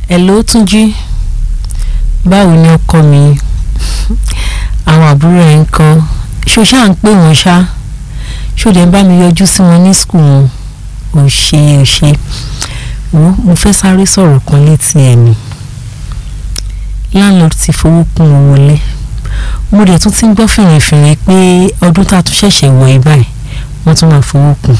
Hello Túnjí báwo ni ọkọ mi àwọn àbúrò ẹ̀ ń kọ́ ṣó ṣáà ń pè wọ́n ṣá ṣó dẹ̀ ń bá mi yọjú sí wọn ní skul wọn ò ṣe ò ṣe wo mo fẹ́ sáré sọ̀rọ̀ kan létí ẹ̀ ni landlord ti fowó kún owó wọlé mo dẹ̀ tún ti ń gbọ́ fìrìfìrì pé ọdún tá a tún ṣẹ̀ṣẹ̀ wọ̀ ẹ́ báyìí wọ́n tún máa fowó kún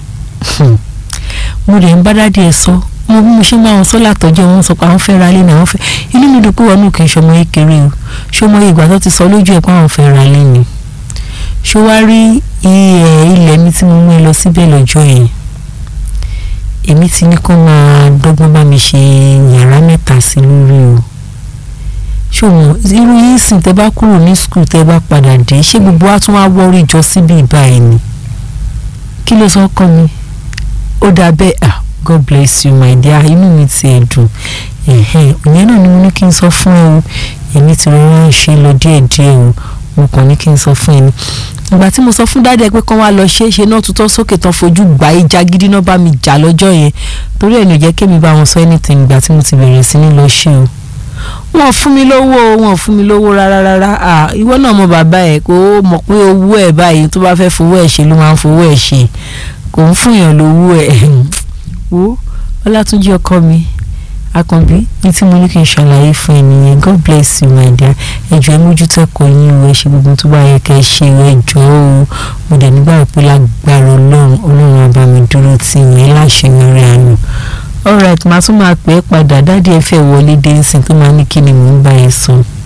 mo dẹ̀ ń bá dádì ẹ̀ sọ mo bí mo ṣe máa wọn sọ látọjọ́ wọn sọ pé àwọn fẹ́ ra ilé náà wọ́n fẹ́ inú mi dùn pé wọn nù kì í ṣọmọ kékeré o ṣé ọmọ ìgbà tó ti sọ lójú ẹ̀ pé àwọn fẹ́ ra ilé ni ṣé wàá rí ilẹ̀ mi tí mo mú ẹ lọ síbẹ̀ lọ́jọ́ yẹn èmi ti ní kó máa dọ́gbọ́n bá mi ṣe yàrá mẹ́ta sí lórí o ṣé o mọ̀ irú yín sìn tẹ́ bá kúrò ní skul tẹ́ bá padà dé ṣé gbogbo wa tún wá wọ́rí jọ síbi ìbáyìí ni kí ló sọ kọ́ mi ó dà bẹ́ẹ̀ ah god bless you my dear inú mi ti ẹ̀ dùn ìyẹn náà ni mo ní kí n sọ fún ẹ o èmi ti rọra ń ṣe lọ díẹ̀díẹ̀ o mo kàn ní kí n sọ fún ẹ ni ìgbà tí mo sọ fún dáadé pé kán wá lọ ṣe é ṣe náà tutọ́ sókè tán fojú gbà ìjà gidi náà bá mi jà lọ́jọ́ yẹn torí ẹ̀ ní ò jẹ́ kémi bá wọn sọ anything ìgbà tí mo ti bẹ̀rẹ̀ sí ní lọ ṣe o wọn fún mi lówó wọn fún mi lówó rárá rárá à ìwọ náà mọ bàbá ẹ kó mọ̀ pé owó ẹ báyìí tó bá fẹ́ fowó ẹ ṣe ló máa ń fowó ẹ ṣe kò ń fún yàn lówó ẹ wo ọlátúnjí ọkọ mi akànbí ní tí mo ní kí n ṣàlàyé fún ẹ nìyẹn god bless you my dear ẹjọ ẹ mójútó ẹ̀kọ́ yín o ẹ ṣe gbogbo tó bá yẹ kẹ́ ẹ ṣe ẹjọ o mo dẹ̀ nígbà pé lágbára Ọlọ́run Ọlọ́run á bá mi dúró tì yín láṣeyọrí àná alright màá tún máa pè é padà dáàdi ẹ fẹ́ wọlé dé nsìn tó máa ní kí ni mò ń bá ẹ sọ.